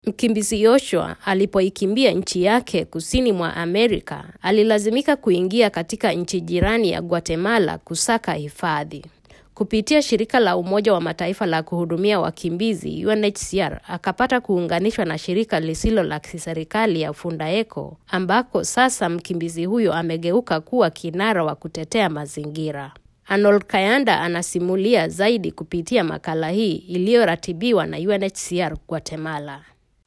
Mkimbizi Joshua alipoikimbia nchi yake kusini mwa Amerika, alilazimika kuingia katika nchi jirani ya Guatemala kusaka hifadhi. Kupitia shirika la Umoja wa Mataifa la kuhudumia wakimbizi UNHCR, akapata kuunganishwa na shirika lisilo la kiserikali ya Fundaeco, ambako sasa mkimbizi huyo amegeuka kuwa kinara wa kutetea mazingira. Arnold Kayanda anasimulia zaidi kupitia makala hii iliyoratibiwa na UNHCR Guatemala.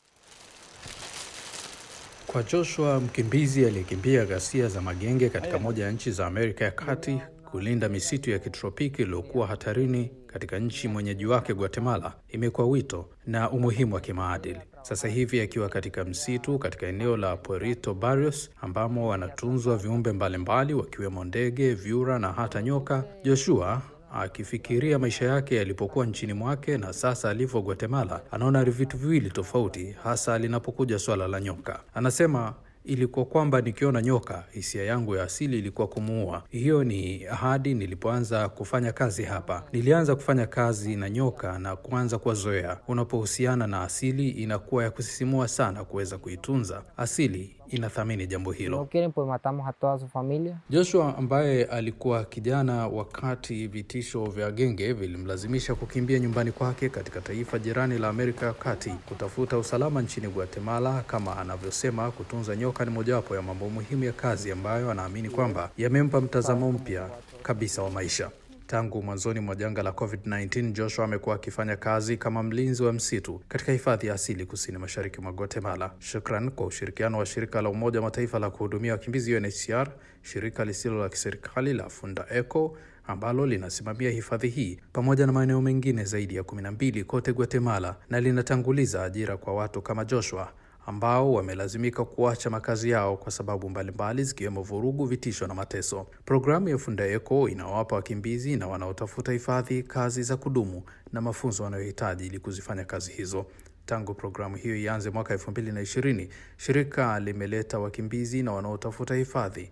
Kwa Joshua, mkimbizi aliyekimbia ghasia za magenge katika moja ya nchi za Amerika ya Kati, kulinda misitu ya kitropiki iliyokuwa hatarini katika nchi mwenyeji wake Guatemala imekuwa wito na umuhimu wa kimaadili. Sasa hivi akiwa katika msitu katika eneo la Puerto Barrios ambamo wanatunzwa viumbe mbalimbali wakiwemo ndege, vyura na hata nyoka, Joshua akifikiria maisha yake yalipokuwa nchini mwake na sasa alivyo Guatemala, anaona vitu viwili tofauti, hasa linapokuja swala la nyoka. Anasema ilikuwa kwamba nikiona nyoka, hisia yangu ya asili ilikuwa kumuua. Hiyo ni ahadi nilipoanza kufanya kazi hapa. Nilianza kufanya kazi na nyoka na kuanza kuwazoea. Unapohusiana na asili, inakuwa ya kusisimua sana kuweza kuitunza asili. Inathamini jambo hilo. no quieren, pues matamos a toda su familia. Joshua ambaye alikuwa kijana wakati vitisho vya genge vilimlazimisha kukimbia nyumbani kwake katika taifa jirani la Amerika ya Kati kutafuta usalama nchini Guatemala. Kama anavyosema, kutunza nyoka ni mojawapo ya mambo muhimu ya kazi ambayo anaamini kwamba yamempa mtazamo mpya kabisa wa maisha. Tangu mwanzoni mwa janga la COVID-19, Joshua amekuwa akifanya kazi kama mlinzi wa msitu katika hifadhi ya asili kusini mashariki mwa Guatemala. Shukran kwa ushirikiano wa shirika la Umoja wa Mataifa la kuhudumia wakimbizi UNHCR, shirika lisilo la kiserikali la Fundaeco ambalo linasimamia hifadhi hii pamoja na maeneo mengine zaidi ya kumi na mbili kote Guatemala, na linatanguliza ajira kwa watu kama Joshua ambao wamelazimika kuacha makazi yao kwa sababu mbalimbali zikiwemo vurugu, vitisho na mateso. Programu ya Fundaeco inawapa wakimbizi na wanaotafuta hifadhi kazi za kudumu na mafunzo wanayohitaji ili kuzifanya kazi hizo. Tangu programu hiyo ianze mwaka elfu mbili na ishirini, shirika limeleta wakimbizi na wanaotafuta hifadhi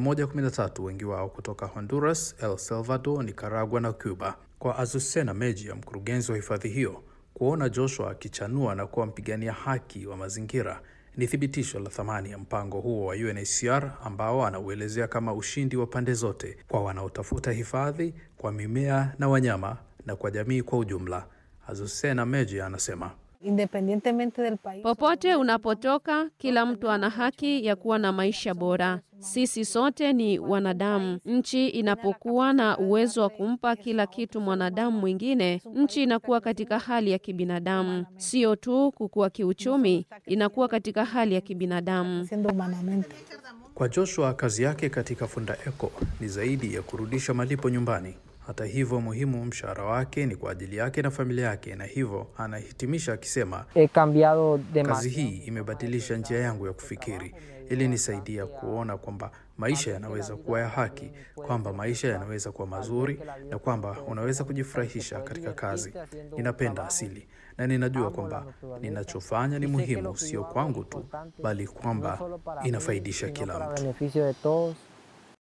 113 wengi wao kutoka Honduras, El Salvador, Nicaragua na Cuba. Kwa Azucena Mejia, mkurugenzi wa hifadhi hiyo, kuona Joshua akichanua na kuwa mpigania haki wa mazingira ni thibitisho la thamani ya mpango huo wa UNHCR ambao anauelezea kama ushindi wa pande zote, kwa wanaotafuta hifadhi, kwa mimea na wanyama, na kwa jamii kwa ujumla. Azucena Mejia anasema Independientemente del país. Popote unapotoka, kila mtu ana haki ya kuwa na maisha bora. Sisi sote ni wanadamu. Nchi inapokuwa na uwezo wa kumpa kila kitu mwanadamu mwingine, nchi inakuwa katika hali ya kibinadamu, sio tu kukua kiuchumi, inakuwa katika hali ya kibinadamu. Siendo humanamente. Kwa Joshua, kazi yake katika Fundaeco ni zaidi ya kurudisha malipo nyumbani. Hata hivyo, muhimu, mshahara wake ni kwa ajili yake na familia yake, na hivyo anahitimisha akisema, He cambiado kazi demasiado. hii imebadilisha njia yangu ya kufikiri. Ilinisaidia kuona kwamba maisha yanaweza kuwa ya haki, kwamba maisha yanaweza kuwa mazuri, na kwamba unaweza kujifurahisha katika kazi. Ninapenda asili na ninajua kwamba ninachofanya ni muhimu, sio kwangu tu, bali kwamba inafaidisha kila para mtu. beneficio de todos.